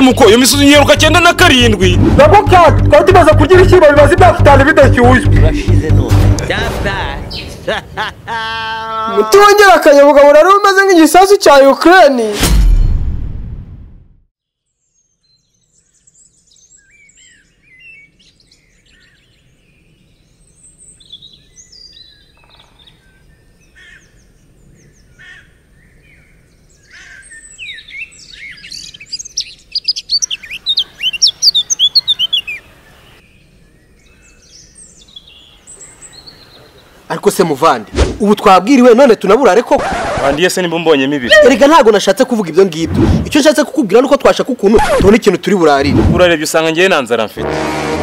muko iyo misozi nyiruka cyenda na karindwi nabwo kandi twari tumaze kurya ibishyimbo bimaze imyaka itanu bidashyushye urashize none byabaye umuti wongera akanyabuga burari umeze nk'igisasu cya ukraine ariko se muvande ubu twabwiriwe none tunaburare koko bandiye se nimba mbonyemo ibiri erega ntabwo nashatse kuvuga ibyo ngibyo icyo nshatse kukubwira ni uko twashaka ukuntu tubona ikintu turi burarire urarebye usanga ngewe nta nzara mfite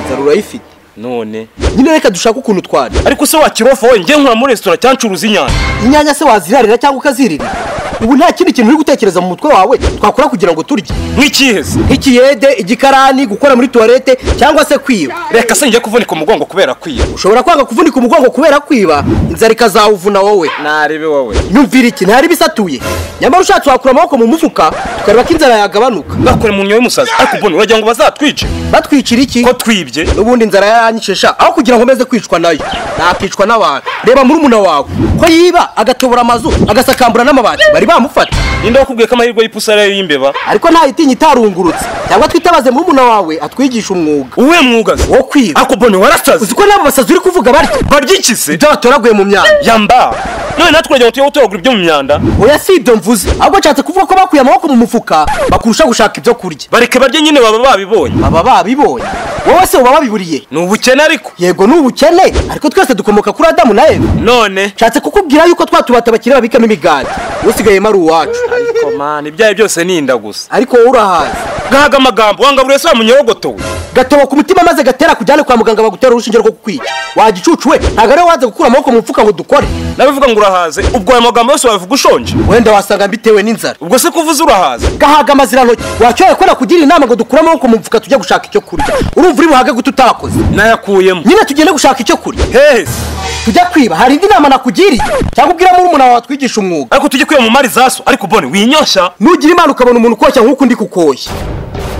inzara urayifite none nyine reka dushake ukuntu twarya ariko se wakirofa wowe ngewe nkora muri resitora cyangwa ncuruza inyanya inyanya se wazirarira cyangwa ukazirira ubu nta kindi kintu uri gutekereza mu mutwe wawe twakora kugira ngo turye nk'ikihe se nk'ikiyede igikarani gukora muri tuwarete cyangwa se kwiba reka se ngiye kuvunika umugongo kubera kwiba ushobora kwanga kuvunika umugongo kubera kwiba inzara ikazawuvuna wowe narebe wowe nyumvira iki ntari bisatuye nyamara ushatse wakura amaboko mu mufuka tukareba ko inzara yagabanuka bakora mu nyoye umusazi ariko ubundi uragira ngo bazatwice batwicira iki ko twibye n'ubundi inzara yaranyishesha aho kugira ngo meze kwicwa nayo nakicwa n'abantu reba murumuna wawe ko yiba agatobora amazu agasakambura n'amabati bari bamufata ninde wakubwiye ko amahirwe y'ipusi ari ayo y'imbeba ariko ntayitinya itarungurutse cyangwa twitabaze murumuna wawe atwigisha umwuga uwe mwugazi wo kwiba ako bone warasaze uzi ko n'abo basazi uri kuvuga barya baryikise ibyo batoraguye mu myanda yamba none natwe uragira ngo tujye gutoragura ibyo mu myanda oya si ibyo mvuze ahubwo nshatse kuvuga ko bakuye amaboko mu mufuka bakurusha gushaka ibyo kurya bareke barye nyine baba babibonye baba babibonye wowe se uba wabiburiye ni ubukene ariko yego ni ubukene ariko twese dukomoka kuri adamu na eva none nshatse kukubwira yuko twatubata abakire babikamo imigati usigayemo ari uwacu ariko mani ibyaye byose ni inda gusa ariko wowe urahazi gahaga amagambo wanga buri wese wamunyerogotowe gatoboka umutima maze gatera kujyane kwa muganga bagutera urushinge rwo kukwica wagicucu we ntabwo ariwe waza gukura amaboko mu mufuka ngo dukore nawe uvuga ngo urahaze ubwo ayo magambo yose wabivuga ushonje wenda wasanga mbitewe n'inzara ubwo se kuvuze urahaze gahaga amazirantoki wacyoye ko nakugira inama ngo dukure amaboko mu mufuka tujye gushaka icyo kurya urumva uri buhage guta utakoze nayakuyemo nyine tugende gushaka icyo kurya hehese tujya kwiba hari indi nama nakugiriye cyangwa ubwira murumuna wawe atwigisha umwuga ariko tujye kwiba mu mari zaso ariko ubone winyoshya nugira imana ukabona umuntu ukoshya nk'uko undi kukoshya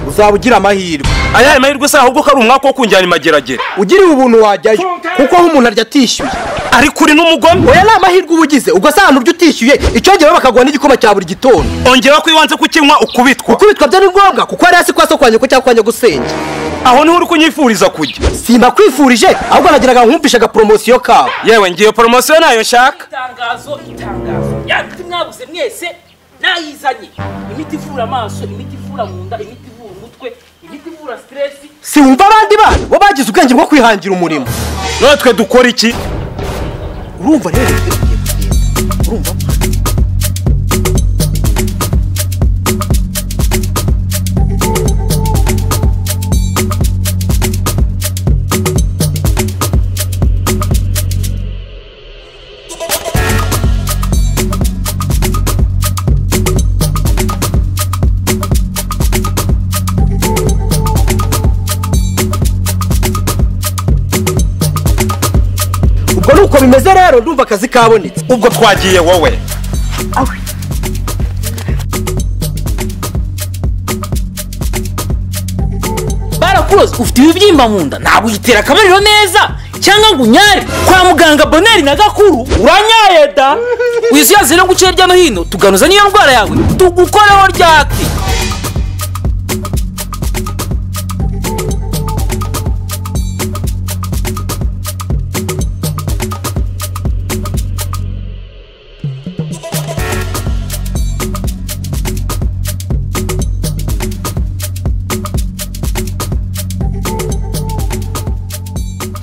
uzaba ugira amahirwe ayahe mahirwe se ahubwo ko ari umwaka wo kunjyana imageragere ugiriwe ubuntu wajyayo kuko aho umuntu arya atishyuye ariko uri n'umugome oya ni amahirwe uba ugize ubwo se ahantu urya utishyuye icyongewe bakaguha n'igikoma cya buri gitondo ongera ko iwanze kukinywa ukubitwa gukubitwa byo ni ngombwa kuko hari hasi kwa so kwa nyoko cyangwa kwa nyagusenge aho niho uri kunyifuriza kujya simbakwifurije ahubwo nagiraga ngo nkumvishe agaporomotion kawe yewe ngiyo poromosiyo nayo nshaka itangazo itangazo ya miti mwabuze mwese nayizanye imiti ivura amaso imiti ivura mu nda imiti ivura umutwe imiti ivura siteresi si wumva abandi bana bo bagize ubwenge bwo kwihangira umurimo none twe dukora iki urumva rero ugiye kugenda urumva ubwo ni uko bimeze rero ndumva akazi kabonetse ubwo twagiye wowe barakuroze ufite ibibyimba mu nda ntabwo uyitera akabariro neza cyangwa ngo unyare kwa muganga boneri na gakuru uranyaye da wizuyaze no guca hirya no hino tuganuza n'iyo ndwara yawe tugukoreho ryati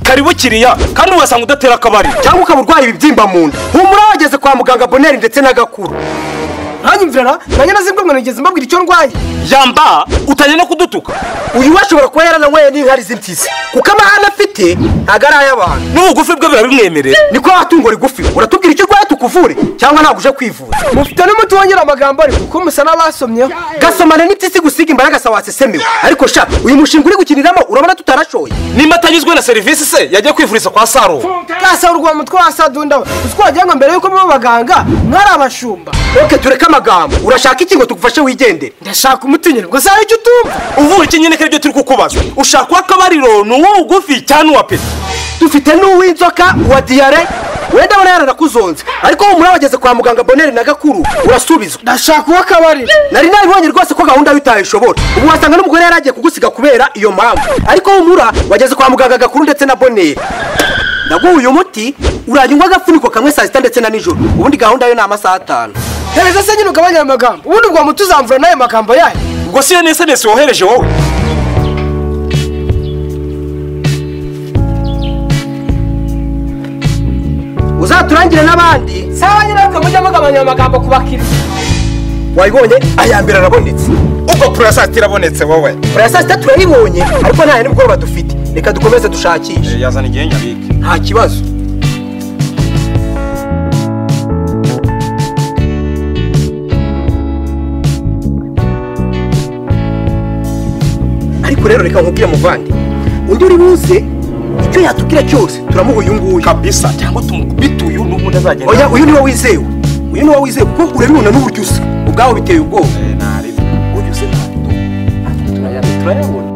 karibu kiriya kandi ugasanga udatera akabari cyangwa ukaba urwaye ibibyimba mu nda humura wageze kwa muganga boneri ndetse na gakuru ntanyumvirana na nyirazimwe ngo nigeze mbabwira icyo ndwaye yamba utangiye no kudutuka uyu we ashobora kuba yaranyweye n'inkari z'impyisi kuko amahane afite ntabwo ari ay'abantu n'ubugufi bwe birabimwemerera niko watungo rigufi uratubwira icyo urwaye tukuvu akuvure cyangwa ntabwo uje kwivuza mufite n'umuti wongera amagambo ariko kuko musa n'abasomyeho gasomane n'ibyisi gusiga imbaraga wasesemewe ariko sha uyu mushinga uri gukiniramo urabona tutarashoye nimba atanyuzwe na serivisi se yajya kwivuriza kwa saro gasahurwa mu mutwe wa sadunda we uzi ko wagira ngo mbere y'uko muba abaganga mwari abashumba oke tureke amagambo urashaka iki ngo tugufashe wigendere ndashaka umuti ngo se hari icyo utumva uvuga iki nyine ko aribyo turi kukubaza ushaka uw'akabariro ni uwo bugufi cyane uwa pe dufite n'uw'inzoka uwa diyare wenda abona yaranakuzonze ariko ubu murabageze kwa muganga boneri na gakuru urasubizwa ndashaka uwo akabari nari nabibonye rwose ko gahunda yawe utayishobora ubu wasanga n'umugore yari agiye kugusiga kubera iyo mpamvu ariko humura wageze kwa muganga gakuru ndetse na boneri naguha uyu muti uranywa agafuniko kamwe saa sita ndetse na nijoro ubundi gahunda yo ni amasaha atanu hereza se nyine ugabanya aya magambo ubundi ubwo muti uzamvura n'ayo magambo yayo ubwo si yo nesenesi wohereje wowe uzaturangire n'abandi sawa nyine ariko mujye mugabanya aya magambo ku bakiriya wayibonye aya mbere arabonetse ubwo purasati irabonetse wowe uriya saa sita turayibonye ariko nta nimugoroba dufite reka dukomeze dushakishe yazana igihe nyabike nta kibazo ariko rero reka nkubwire muvandi undi uri buze icyo yatubwira cyose turamuha uyu nguyu kabisa cyangwa tumubite uyu n'ubundi azagenda oya uyu niwe wizewe uyu niwe wizewe kuko urabibona n'uburyo usa ubwawe biteye ubwoba uyu se ntabwo turayabona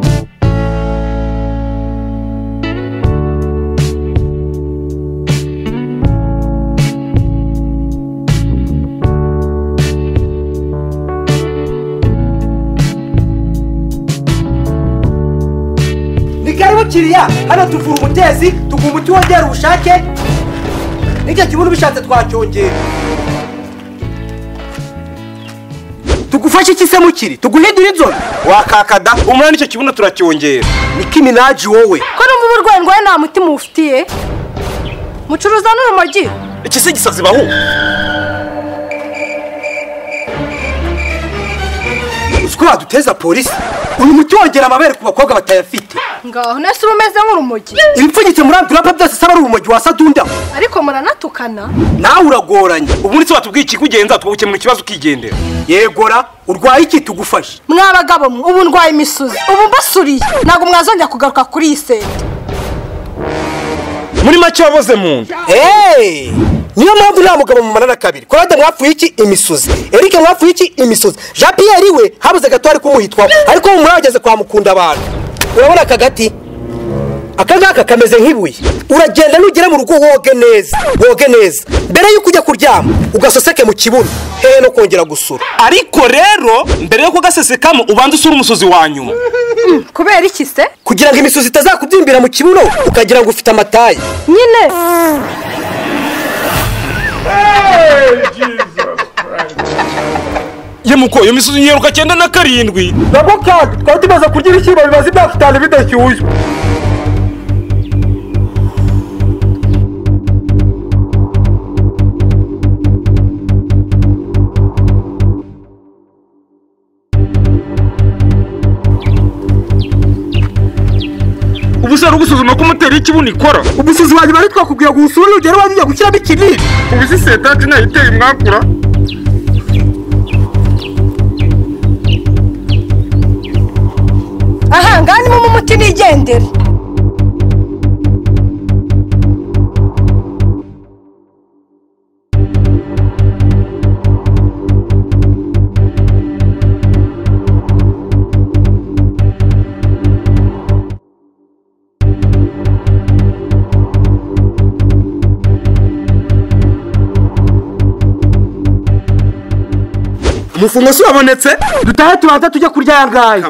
ni karibu kiriya hano tuvura umutezi tuguha umuti wongera ubushake n'icyo kibuno ubishatse twacyongera tugufashe iki se mukiri tuguhindure inzobe wakakada umunani icyo kibuno turacyongera niko iminaji wowe ko numva uburwayi ndwaye nta muti muwufitiye mucuruza n'urumogi iki se gisazi bahu uzi ko waduteza polisi uyu muti wongera amabere ku bakobwa batayafite ngaho nese uba umeze nk'urumogi ibipfunyitse muri amvirope byose saba ari urumogi wasadundaho ariko muranatukana nawe uragoranye ubundi se watubwiye ikikugenza twagukemura ikibazo ukigendera yegora urwaye iki tugufashe mwa bagabo mwe ubu ndwaye imisuzi ubu mbasuriye ntabwo mwazongera kugaruka kuri iyi senta muri make waboze mu nda Hey! niyo mpamvu nta mugabo mu manana kabiri korade mwapfuye iki imisozi eric mwapfuye iki imisozi jean pierre we habuze gato ari kumuhitwaho ariko ubu murabageze kwa mukunda abantu urabona aka gati aka ngaka kameze nk'ibuye uragenda nugera mu rugo woge neza woge neza mbere y'uko ujya kuryama ugasoseke mu kibuno hehe no kongera gusura ariko rero mbere yo kugasesekamo ubanza usura umusozi wa nyuma kubera iki se kugira ngo imisozi itazakubyimbira mu kibuno ukagira ngo ufite amataye nyine ye muko iyo misozi nyiruka cyenda na karindwi nabwo kandi twari tumaze kurya ibishyimbo bimaze imyaka itanu bidashyushye ubu se ari gusuzuma ko moteri y'ikibuno ikora umusozi wanjye bari twakubwira ngo usure urugero wajya gushyiramo ikinini ubu se setaje nayo iteye umwakura aha ngaha ni mu muti nigendere umufumo si wabonetse dutahe tubanza tujye kurya aya ngaya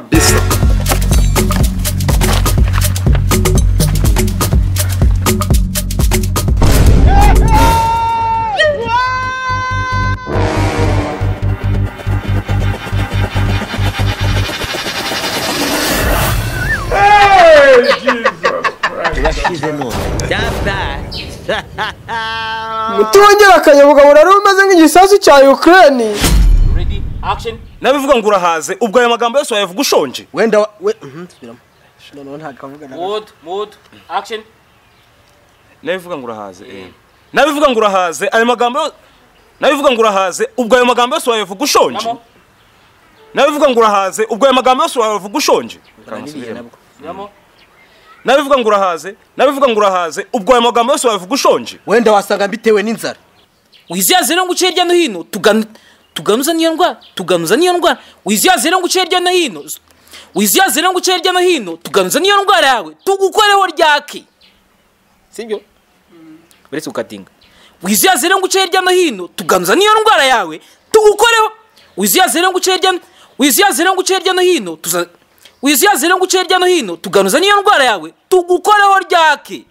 turashyize none umuti wongera akayabuga burari umeze nk'igisasu cya ukraine nabivuga ngo urahaze ubwo ayo magambo yose wayavuga ushonje wenda wa- we mudu mudu akisheni nabivuga ngo urahaze eh. nabivuga ngo urahaze ayo magambo yo- nawe uvuga ngo urahaze ubwo ayo magambo yose wayavuga ushonje nawe uvuga ngo urahaze ubwo ayo magambo yose wayavuga ushonje nawe uvuga ngo urahaze nawe uvuga ngo urahaze ubwo ayo magambo yose wayavuga ushonje wenda wasanga mbitewe n'inzara wizihaze no guca hirya no hino tugana tuganuza n'iyo ndwara tuganuza n'iyo ndwara wizihaze no guca hirya no hino wizihaze no guca hirya no hino tuganuza n'iyo ndwara yawe tugukoreho ryake sibyo uretse gukatinga wizihaze no guca hirya no hino tuganuza n'iyo ndwara yawe tugukoreho wizihaze no guca hirya no- wizihaze no guca hirya no hino tuza wizihaze no guca hirya no hino tuganuza n'iyo ndwara yawe tugukoreho ryake